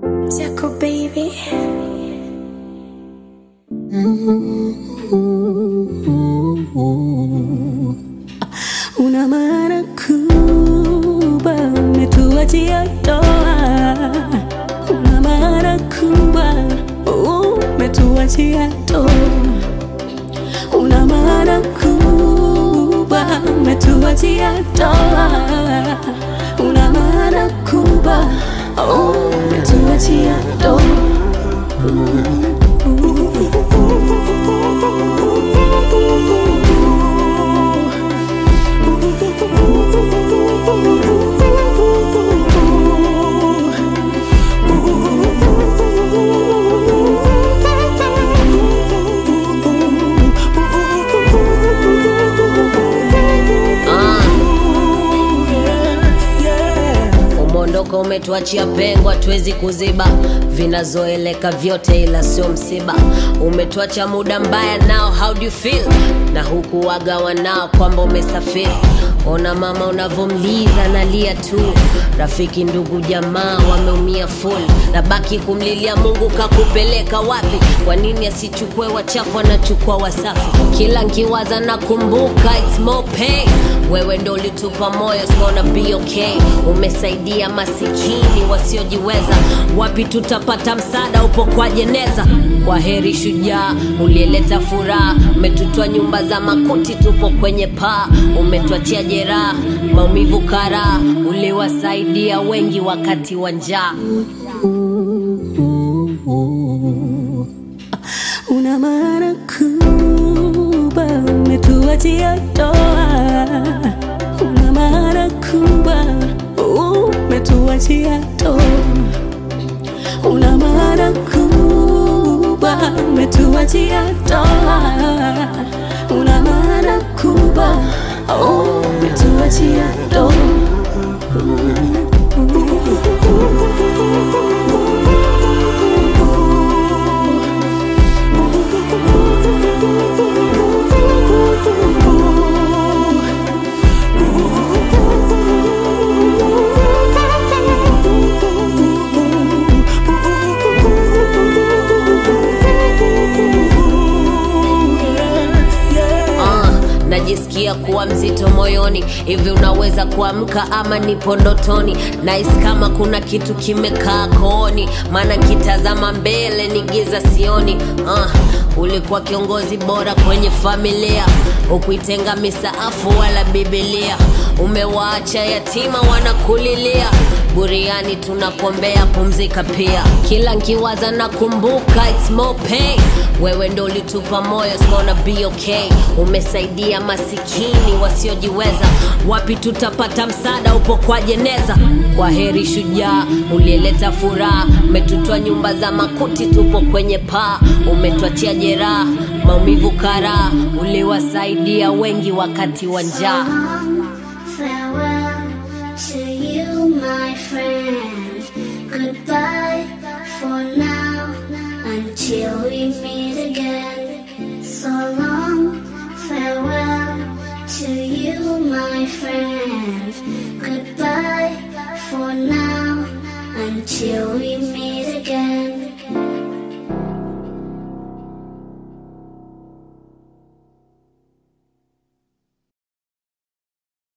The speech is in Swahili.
Jaco baby. Una maana kubwa umetuachia toa, una maana kubwa umetuachia toa, una maana kubwa umetuachia toa, una maana kubwa umetuachia Umeondoka umetuachia pengo, hatuwezi kuziba vinazoeleka vyote, ila sio msiba. Umetuacha muda mbaya nao, how do you feel? Na huku wagawa nao kwamba umesafiri. Ona mama unavomliza nalia tu, rafiki ndugu jamaa wameumia full, na baki kumlilia Mungu kakupeleka wapi? Kwa nini asichukue wachafu anachukua wasafi? Kila nkiwaza nakumbuka it's more pain. Wewe ndo ulitupa moyo, it's gonna be okay. Umesaidia masikini wasiojiweza, wapi tutapata msaada? Upo kwa jeneza. Kwa heri shujaa, ulieleta furaha, umetutoa nyumba za makuti, tupo kwenye paa, umetuachia jeraha, maumivu karaa, uliwasaidia wengi wakati wa njaa. una maana kubwa umetuachia toa, una maana kubwa umetuachia toa, una maana kubwa umetuachia toa, una maana kubwa umetuachia toa. Ah, najisikia kuwa mzito moyoni hivi unaweza kuamka ama nipo ndotoni nahisi kama kuna kitu kimekaa kooni maana nkitazama mbele ni giza sioni ah, ulikuwa kiongozi bora kwenye familia ukuitenga misaafu wala bibilia umewaacha yatima wanakulilia buriani tunakuombea pumzika pia kila nkiwaza nakumbuka it's more pain wewe ndo ulitupa moyo it's gonna be okay umesaidia masikini wasiojiweza wapi tutapata msaada upo kwa jeneza kwa heri shujaa ulieleta furaha umetutoa nyumba za makuti tupo kwenye paa umetuachia jeraha maumivu karaa uliwasaidia wengi wakati wa njaa